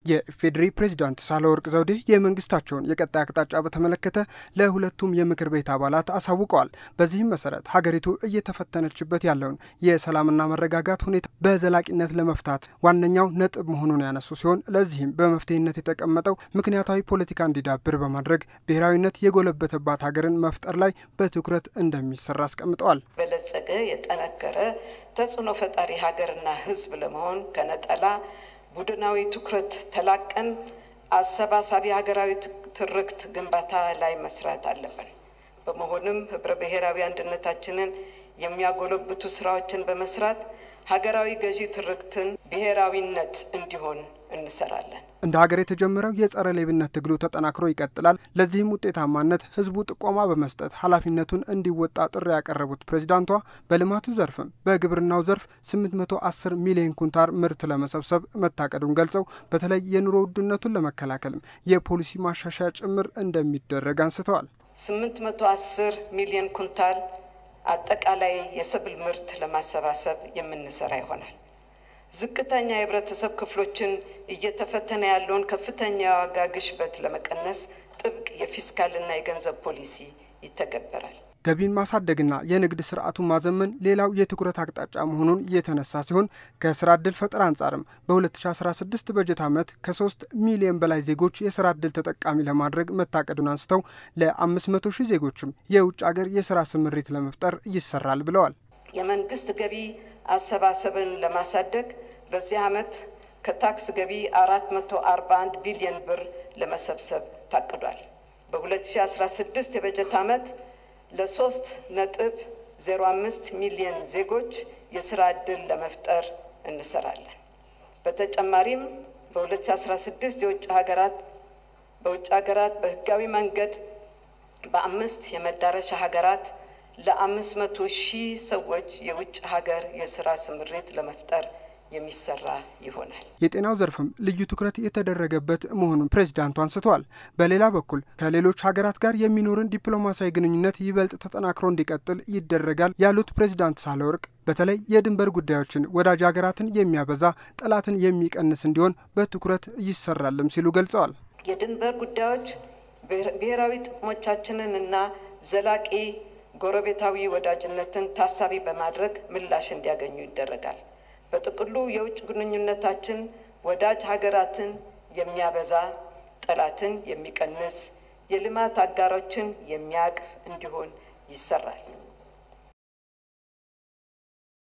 የኢፌዴሪ ፕሬዚዳንት ሳህለወርቅ ዘውዴ የመንግስታቸውን የቀጣይ አቅጣጫ በተመለከተ ለሁለቱም የምክር ቤት አባላት አሳውቀዋል። በዚህም መሰረት ሀገሪቱ እየተፈተነችበት ያለውን የሰላምና መረጋጋት ሁኔታ በዘላቂነት ለመፍታት ዋነኛው ነጥብ መሆኑን ያነሱ ሲሆን ለዚህም በመፍትሄነት የተቀመጠው ምክንያታዊ ፖለቲካ እንዲዳብር በማድረግ ብሔራዊነት የጎለበተባት ሀገርን መፍጠር ላይ በትኩረት እንደሚሰራ አስቀምጠዋል። በለጸገ የጠነከረ ተጽዕኖ ፈጣሪ ሀገርና ሕዝብ ለመሆን ከነጠላ ቡድናዊ ትኩረት ተላቀን አሰባሳቢ ሀገራዊ ትርክት ግንባታ ላይ መስራት አለብን። በመሆኑም ህብረ ብሔራዊ አንድነታችንን የሚያጎለብቱ ስራዎችን በመስራት ሀገራዊ ገዢ ትርክትን ብሔራዊነት እንዲሆን እንሰራለን። እንደ ሀገር የተጀመረው የጸረ ሌብነት ትግሉ ተጠናክሮ ይቀጥላል። ለዚህም ውጤታማነት ህዝቡ ጥቆማ በመስጠት ኃላፊነቱን እንዲወጣ ጥሪ ያቀረቡት ፕሬዚዳንቷ በልማቱ ዘርፍም በግብርናው ዘርፍ 810 ሚሊዮን ኩንታር ምርት ለመሰብሰብ መታቀዱን ገልጸው በተለይ የኑሮ ውድነቱን ለመከላከልም የፖሊሲ ማሻሻያ ጭምር እንደሚደረግ አንስተዋል። 810 ሚሊዮን ኩንታል አጠቃላይ የሰብል ምርት ለማሰባሰብ የምንሰራ ይሆናል። ዝቅተኛ የህብረተሰብ ክፍሎችን እየተፈተነ ያለውን ከፍተኛ የዋጋ ግሽበት ለመቀነስ ጥብቅ የፊስካልና የገንዘብ ፖሊሲ ይተገበራል። ገቢን ማሳደግና የንግድ ስርዓቱን ማዘመን ሌላው የትኩረት አቅጣጫ መሆኑን የተነሳ ሲሆን ከስራ ዕድል ፈጠራ አንጻርም በ2016 በጀት ዓመት ከ3 ሚሊዮን በላይ ዜጎች የስራ ዕድል ተጠቃሚ ለማድረግ መታቀዱን አንስተው ለ500 ሺህ ዜጎችም የውጭ ሀገር የስራ ስምሪት ለመፍጠር ይሰራል ብለዋል። የመንግስት ገቢ አሰባሰብን ለማሳደግ በዚህ ዓመት ከታክስ ገቢ 441 ቢሊዮን ብር ለመሰብሰብ ታቅዷል። በ2016 የበጀት ዓመት ለሶስት ነጥብ 05 ሚሊዮን ዜጎች የስራ ዕድል ለመፍጠር እንሰራለን። በተጨማሪም በ2016 የውጭ ሀገራት በውጭ ሀገራት በህጋዊ መንገድ በአምስት የመዳረሻ ሀገራት ለአምስት መቶ ሺህ ሰዎች የውጭ ሀገር የስራ ስምሪት ለመፍጠር የሚሰራ ይሆናል። የጤናው ዘርፍም ልዩ ትኩረት የተደረገበት መሆኑን ፕሬዚዳንቱ አንስተዋል። በሌላ በኩል ከሌሎች ሀገራት ጋር የሚኖርን ዲፕሎማሲያዊ ግንኙነት ይበልጥ ተጠናክሮ እንዲቀጥል ይደረጋል ያሉት ፕሬዚዳንት ሳህለወርቅ በተለይ የድንበር ጉዳዮችን ወዳጅ ሀገራትን የሚያበዛ ጠላትን የሚቀንስ እንዲሆን በትኩረት ይሰራልም ሲሉ ገልጸዋል። የድንበር ጉዳዮች ብሔራዊ ጥቅሞቻችንን እና ዘላቂ ጎረቤታዊ ወዳጅነትን ታሳቢ በማድረግ ምላሽ እንዲያገኙ ይደረጋል። በጥቅሉ የውጭ ግንኙነታችን ወዳጅ ሀገራትን የሚያበዛ ጠላትን የሚቀንስ የልማት አጋሮችን የሚያቅፍ እንዲሆን ይሰራል።